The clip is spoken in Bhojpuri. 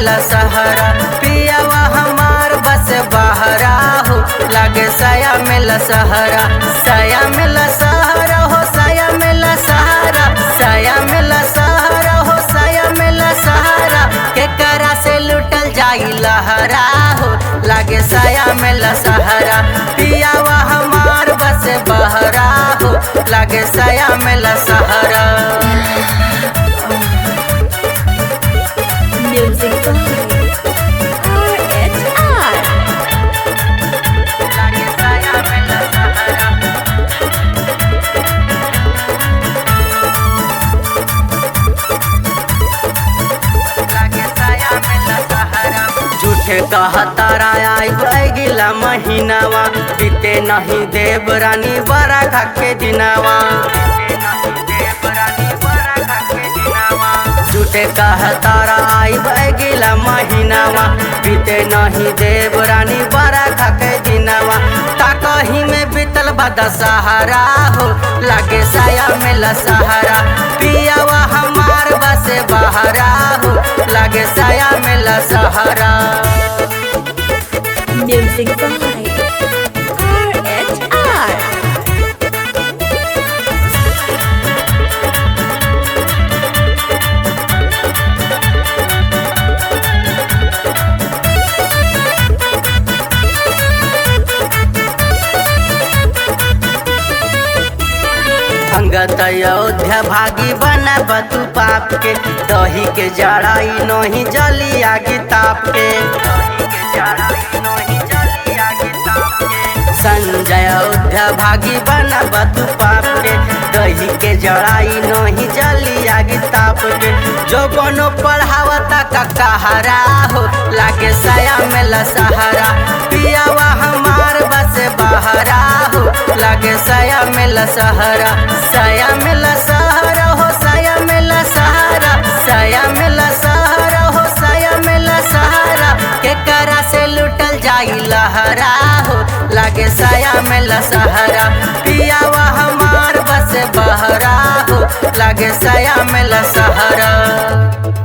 लसहरा पियावा हमार बस बहरा हो लागे साया में लसहरा साया में लसहरा हो साया में लसहरा साया में लसहरा हो साया में लसहरा के करा से लुटल जाई लहरा हो लागे साया में लसहरा पियावा हमार बस बहरा हो लागे साया में लसहरा Music by RHR. लागे साया में लसहरा लागे साया में लसहरा झूठे कहतारा आई गिला महीनावा बीते नहीं देव रानी बड़ा खाके दिनावा झूठे कहतारा आई गिला महीनावा बीते नहीं देव रानी बड़ा खाके दिनावा ताकही में बीतल बदा सहारा हो लागे साया में लसहारा पियावा हमार बसे बहरा हो लागे साया में लसहारा Music by RHR. अंगत अयोध्या भागी बना बतू पाप के दही के जड़ाई नहीं जली आगे ताप के संजय अयोध्या भागी बना बतू पाप के दही के जड़ाई नहीं जली आगे ताप के जो बनो पढ़ावता का कहारा हो लागे साया में लसहारा पियावा हमार बस बहरा हो लागे साया में लसहरा साया में लसहरा हो साया में लसहरा साया में लसहरा हो साया में लसहरा के करा से लुटल जाई लहरा हो लागे साया में लसहरा पियावा हमार बस बहरा हो लागे साया में लसहरा